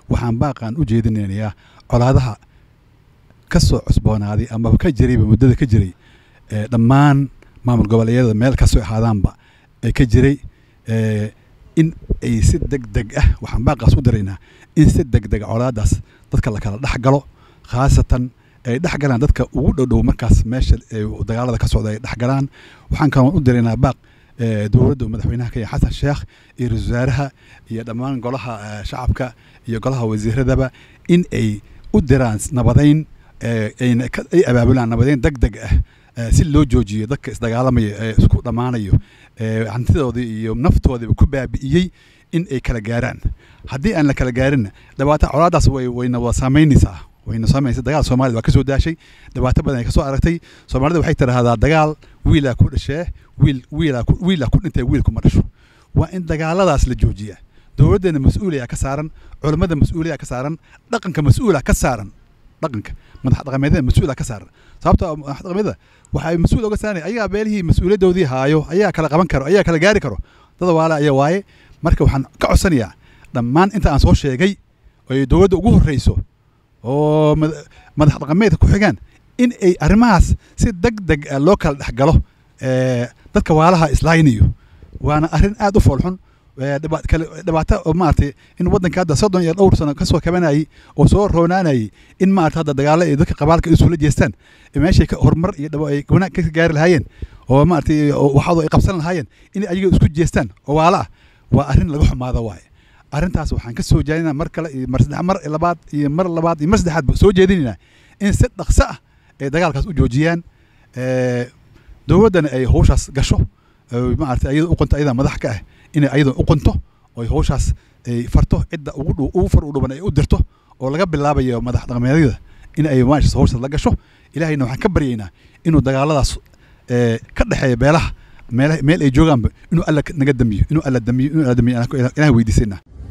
waxaan baaqaan u jeedinaynayaa colaadaha ka soo cusboonaaday amaba ka jirayba muddada ka jiray dhammaan maamul goboleedyada meel kasoo ahaadaanba ee ka jiray in ay si deg deg ah waxaan baaqaas u diraynaa in si deg deg colaadaas dadka la kala dhex galo khaasatan ay dhex galaan dadka ugu dhowdhow markaas meesha dagaalada ka socda ay dhex galaan waxaan kaloo u diraynaa baaq dowladda madaxweynaha kenya xasan sheekh iyo ra-isul wasaaraha iyo dhammaan golaha shacabka iyo golaha wasiiradaba in ay u diraan nabadayn ay abaabulaan nabadayn deg deg ah si loo joojiyo dadka isdagaalamaya ee isku dhammaanayo hantidoodii iyo naftoodiiba ku baabi'iyey in ay kala gaaraan haddii aan la kala gaarinna dhibaato colaadaas wayna wada saamaynaysaa wayna saamaysa dagaal soomaalida waa ka soo daashay dhibaato badan ay ka soo aragtay soomaalida waxay tidhaahdaa dagaal wiilaa ku dhashee wiil wiilaa wiilaa ku dhintay wiil kuma dhasho waa in dagaaladaas la joojiyaa dowladdeena mas-uuliyaa ka saaran culammada mas-uuliyaa ka saaran dhaqanka mas-uula ka saaran dhaqanka madax dhaqameedyada mas-uula ka saaran sababtoo madax dhaqameedyada waxay mas-uul oga saarnay ayagaa beelihii mas-uuliyaddoodii haayo ayaa kala qaban karo ayaa kala gaari karo dada waale ayaa waaye marka waxaan ka codsanayaa dhammaan inta aan soo sheegay ay dowladda ugu horreyso oo madax dhaqameedka ku xigaan in ay arrimahaas si deg deg ah loo kala dhex galo dadka waalaha islaaynayo waana arrin aad u foolxun dhibaato oo maaragtay in waddanka hadda soddon iyo dhowr sano kasoo kabanayay oo soo roonaanayay in maarata hadda dagaalo ay dadka qabaalka isula jeestaan meeshay horumar iyo ay wanaag ka gaari lahaayeen oo maaragtay waxaadu ay qabsan lahaayeen in ayaga isku jeestaan oo waala ah waa arrin laga xumaado waaye arrintaas waxaan ka soo jeedinaa mar kale iyo mar saddex mar labaad iyo mar labaad iyo mar saddexaad soo jeedinaynaa in si dhaqso ah ay dagaalkaas u joojiyaan dowladdana ay hawshaas gasho maarata ayada u qonto ayada madax ka ah inay ayada u qonto oy hawshaas ay farto cidda ugu dhow ugu far u dhuban ay u dirto oo laga bilaabayo madax dhaqameedyada in ay maashas hawshaas la gasho ilaahayna waxaan ka baryaynaa inuu dagaaladaas ka dhexeeya beelaha meelaha meel ay joogaanba inuu alla naga damiyo inuu alla damiyo inuu alla damiyo ilahay weydiisanaa